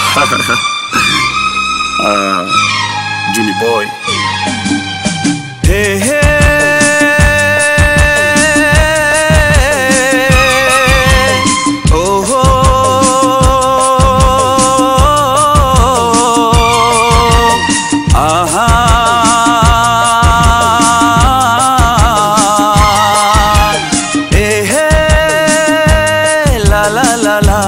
Ah, Juni boy. Hey, hey. Oh, oh. Aha. Hey, hey. La, la, la, la.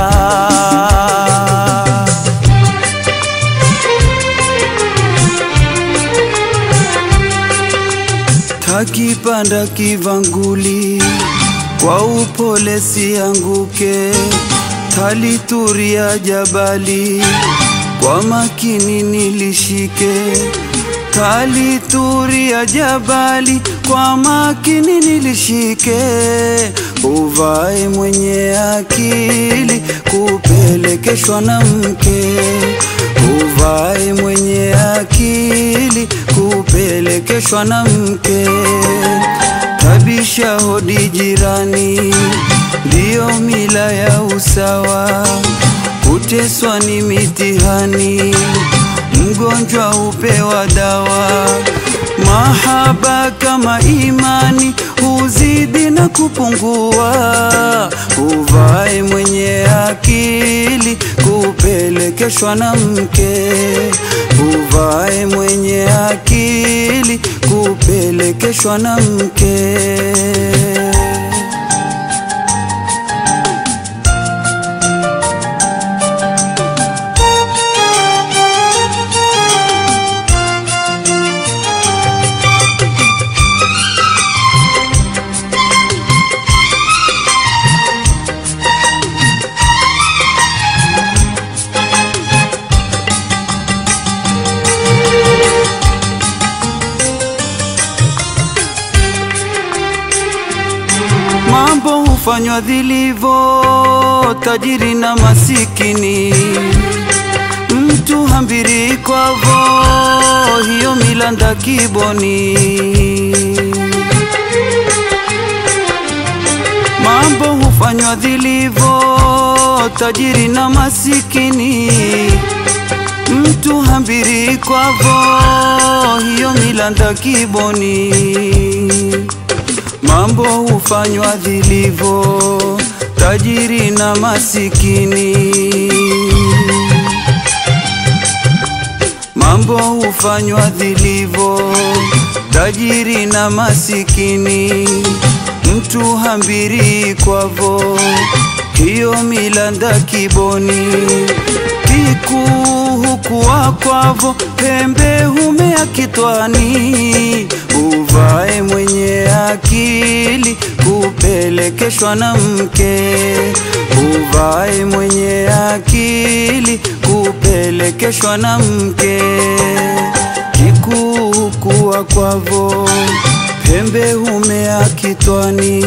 Takipanda kivanguli kwa upole sianguke, talituria jabali kwa makini nilishike, talituria jabali kwa makini nilishike, uvae mwenye akili kupelekeshwa na mke uvae mwenye akili kupelekeshwa na mke. Tabisha hodi jirani, ndiyo mila ya usawa. Kuteswa ni mitihani, mgonjwa hupewa dawa. Mahaba kama imani huzidi na kupungua. Uvae mwenye akili kupelekeshwa na mke. Uvae mwenye akili kupelekeshwa na mke. Mambo hufanywa vilivyo, tajiri na masikini, mtu hambiri kwavo, hiyo mila ndakiboni. Mambo hufanywa vilivyo, tajiri na masikini, mtu hambiri kwavo, hiyo mila ndakiboni. Mambo hufanywa vilivyo, tajiri na masikini. Mambo hufanywa vilivyo, tajiri na masikini. Mtu hambiri kwavo, hiyo mila ndakiboni. Kikuu hukuwa kwavo, pembe humea kitwani. Uvae mwenye akili kupelekeshwa na mke. Uvae mwenye akili kupelekeshwa na mke. Kikuu kuwa kwavo, pembe humea kitwani.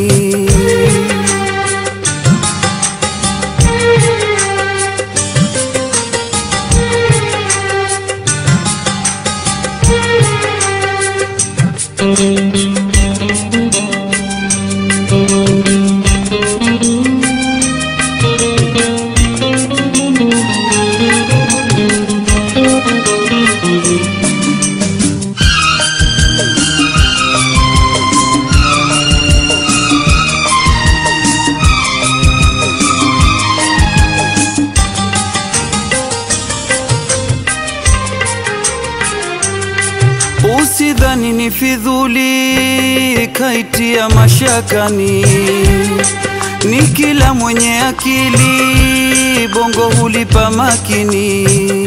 Usidhani ni fidhuli kaitia mashakani, ni kila mwenye akili bongo hulipa makini.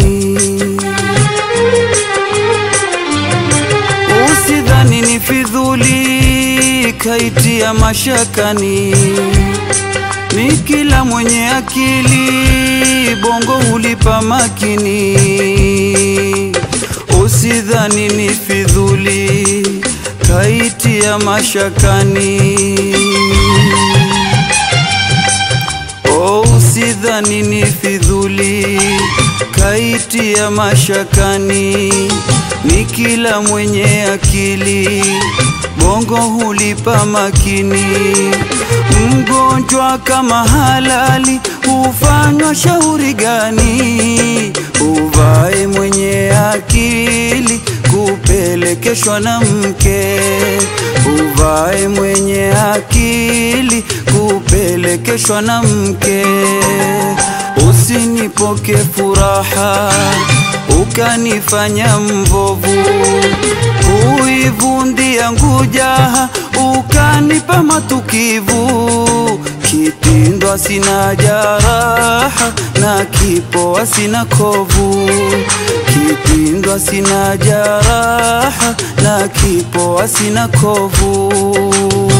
Usidhani ni fidhuli kaitia mashakani, ni kila mwenye akili bongo hulipa makini. Usidhani ni fidhuli kaitia mashakani. Oh, usidhani ni fidhuli kaitia mashakani, ni kila mwenye akili bongo hulipa makini. Mgonjwa kama halali hufanywa shauri gani? Uvae mwenye akili kupelekeshwa na mke, uvae mwenye akili kupelekeshwa na mke. Usinipoke furaha ukanifanya mvovu, kuivundia ngujaha ukanipa matukivu. Kitindwa sina jaraha na kipoa sina kovu, kitindwa sina jaraha na kipoa sina kovu.